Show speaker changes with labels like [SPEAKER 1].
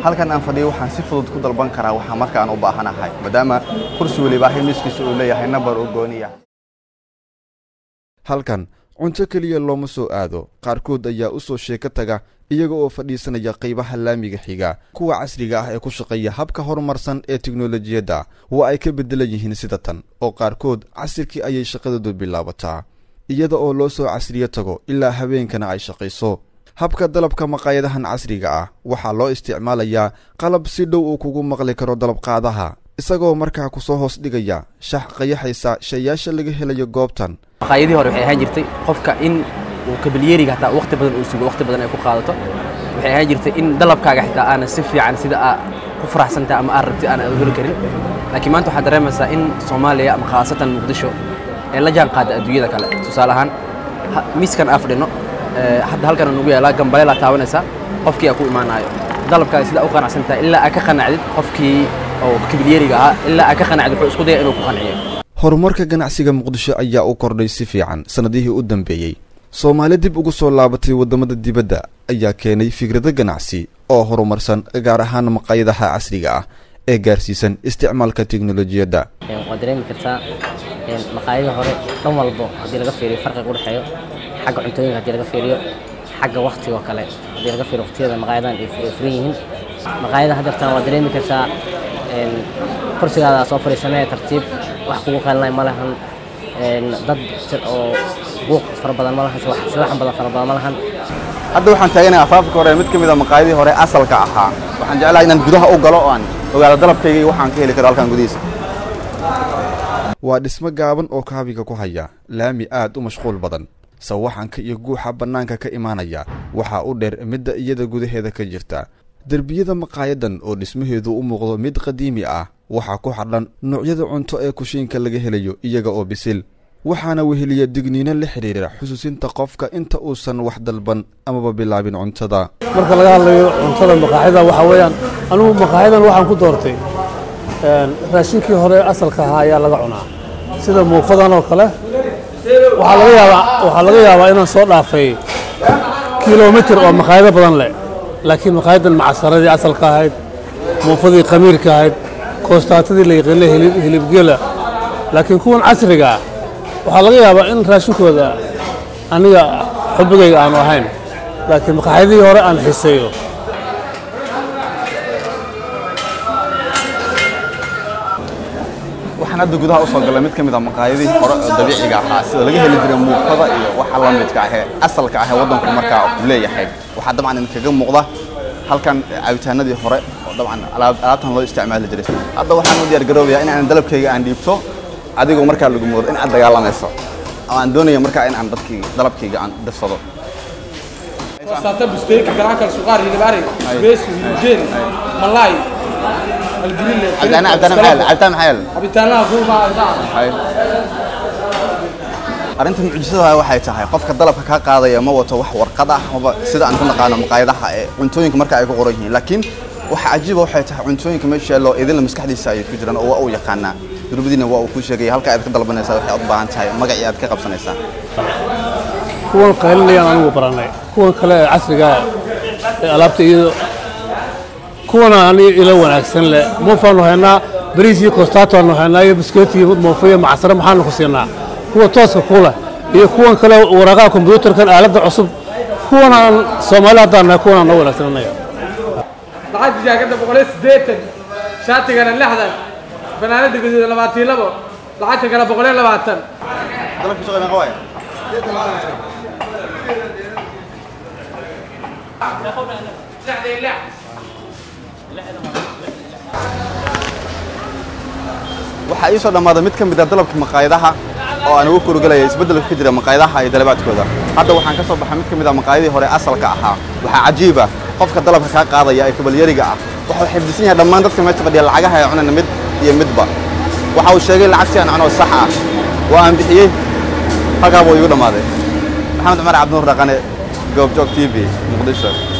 [SPEAKER 1] halkan aan fadhiyo waxaan si fudud ku dalban karaa waxaa markaan u baahanahay maadaama kursi weliba ahi miiskiisa uu leeyahay nabar u gooniya
[SPEAKER 2] halkan cunto keliya looma soo aado qaarkood ayaa u soo sheeko taga iyaga oo fadhiisanaya qaybaha laamiga xiga kuwa casriga ah ee ku shaqeeya habka horumarsan ee teknolojiyadda waa ay ka beddelan yihiin sida tan oo qaarkood casirkii ayay shaqadoodu bilaabataa iyada oo loo soo casriyo tago ilaa habeenkana ay shaqayso habka dalabka maqaayadahan casriga ah waxaa loo isticmaalayaa qalab si dhow uu kugu maqli karo dalabqaadaha isagoo markaa ku soo hoos dhigaya shax qayaxaysa shayaasha laga helayo goobtan
[SPEAKER 3] maqaayadii hore waxay ahaan jirtay qofka in uu kabalyeeriga hataa waqti badan uu sugo waqti badan ay ku qaadato waxay ahaan jirtay in dalabkaaga xitaa aanan si fiican sida aa ku faraxsantahay ama aad rabtid aanan heli karin laakiin maanta waxaad dareemaysaa in soomaaliya ama khaasatan muqdisho ee la jaan qaada adduunyada kale tusaale ahaan miiskan aa fadhino hadda halkan nugu yaalaa gambaleel aa taabanaysaa qofkii aa ku imaanayo dalabkaaga sidaa u qanacsantahay ilaa aa ka qanacdid qofkii oo kabalyeeriga ahaa ilaa aa ka qanacdid wuxuu isku daya inuu ku qanciyo
[SPEAKER 2] horumarka ganacsiga muqdisho ayaa u kordhay si fiican sannadihii u dambeeyey soomaali dib ugu soo laabatay waddamada dibadda ayaa keenay fikrado ganacsi oo horumarsan gaar ahaan maqaayadaha casriga ah ee gaarsiisan isticmaalka teknolojiyadda
[SPEAKER 4] waad dareemi kartaa maqaayada hore dhan walbo haddii laga fiiriyo farqiga u dhexeeyo xagga cuntooyinka haddii laga fiiriyo xagga waktiga oo kale haddii laga fiiriyo waqtiyada maqaayadan ay furan yihiin maqaayada haddeertan waad dareemi kartaa kursigaada soo fadhiisanaya tartiib wax kugu qeelinay ma lahan dad oo buuq fara badan ma lahan silaxan badan fara badan ma lahan
[SPEAKER 1] hadda waxaan taaganahay afaafka hore mid ka mid a maqaayadii hore asalka ahaa waxaan jeclahay inaan gudaha u galo oo aan ogaado dalabkayga iyo waxaan ka heli karo halkan gudihiisa
[SPEAKER 2] waa dhismo gaaban oo kaabiga ku haya laami aad u mashquul badan sawaxanka iyo guuxa bannaanka ka imaanaya waxaa u dheer midda iyada gudaheeda ka jirta derbiyada maqaayadan oo dhismaheedu u muuqdo mid qadiimi ah waxaa ku xadhan noocyada cunto ee kushiinka laga helayo iyaga oo bisil waxaana weheliya digniino la xidhiira xusuusinta qofka inta uusan wax dalban amaba bilaabin cuntada
[SPEAKER 5] marka laga hadlayo cuntada maqaaxida waxaa weeyaan anugu maqaaxidan waxaan ku doortay raashinkii hore asalka ahaa ayaa laga cunaa sida muufadan oo kale waxaa laga yaabaa waxaa laga yaabaa inaan soo dhaafay kilomitir oo maqaayado badan leh laakiin maqaayadan macasaradii asalka ahayd muufadii khamiirka ahayd koostaatadii la yaqiinay hilibgela laakiin kuwan casriga ah waxaa laga yaabaa in raashinkooda aniga xubigayga aanu ahayn laakiin maqaaxyadii hore aan xiseeyo
[SPEAKER 1] waxaan hadda gudaha u soo galay mid ka mid a maqaayadihii hore oo dabiiciga ahaa sida laga heli jiray muufada iyo waxa la midka ahee asalka ahee waddanku markaa uu leeyahay waxaa dabcan idinkaga muuqda halkan cabitaanadii hore oo dabcan alaabtan loo isticmaali jiray hadda waxaan u diyaar garoobayaa in aan dalabkayga aan dhiibto adigoo markaa lagu moodo in aad dagaalamayso oo aan doonaya markaa in aan dadkii dalabkayga aan dirsado
[SPEAKER 6] Sata busteki garanka suqaar hilibari beesu hilibjeen malay algrille
[SPEAKER 1] cabitaana cabitaana maxaa yaal cabitaan maxaa yaal
[SPEAKER 6] cabitaanaha kuuma
[SPEAKER 1] arrinta mucjisada waxay tahay qofka dalabka ka qaadaya ma wato wax warqad ah amaba sida aan ku naqaano maqaayadaha ee cuntooyinka marka ay ku qoran yihiin laakiin waxa cajiiba waxay tahay cuntooyinka meesha yaallo idinla maskaxdiisa ayay ku jiraan oo waa uu yaqaanaa durbadiina waa uu ku sheegaya halka aad ka dalbanaysaa waxay u baahan tahay magacii aad ka qabsanaysaa
[SPEAKER 5] kuwan qaylinayaan anigu baranay kuwan kale ee casriga ee alaabta iyado kuwana aniga ila wanaagsan leh muufaanu haynaa bariis iyo kostaatoanu haynaa iyo biskeet iyo muufo iyo macasaro maxaanu ku siinaa kuwa tooska ku leh iyo kuwan kale waraaqaha kombyuutarkan aaladda cusub kuwan aan soomaali haddaan nahay kuwan aan noo wanaagsan anaga
[SPEAKER 6] lacagta jaakada boqol iyo siddeetan shaatigana lixdan fanaanada gaduuda labaatan iyo labo lacagta kale boqol iyo labaatan
[SPEAKER 1] dalabka shaqo meeqa waay waxaa ii soo dhammaaday mid ka mid a dalabka maqaayadaha oo aan ugu kurugelaya isbeddelka ka jira maqaayadaha iyo dalabaadkooda hadda waxaan ka soo baxay mid ka mid a maqaayadii hore asalka ahaa waxaa cajiiba qofka dalabka kaa qaadaya ee kabalyariga ah wuxuu xifdisan yahay dhammaan dadka meesha fadhiya lacagaha ay cunayna mid iyo midba waxa uu sheegay lacagtii aan cuno sax ah waa aan bixiyey halkaa buu igu dhammaaday maxamed cumar cabdinuur dhaqane goobjoog t v muqdisho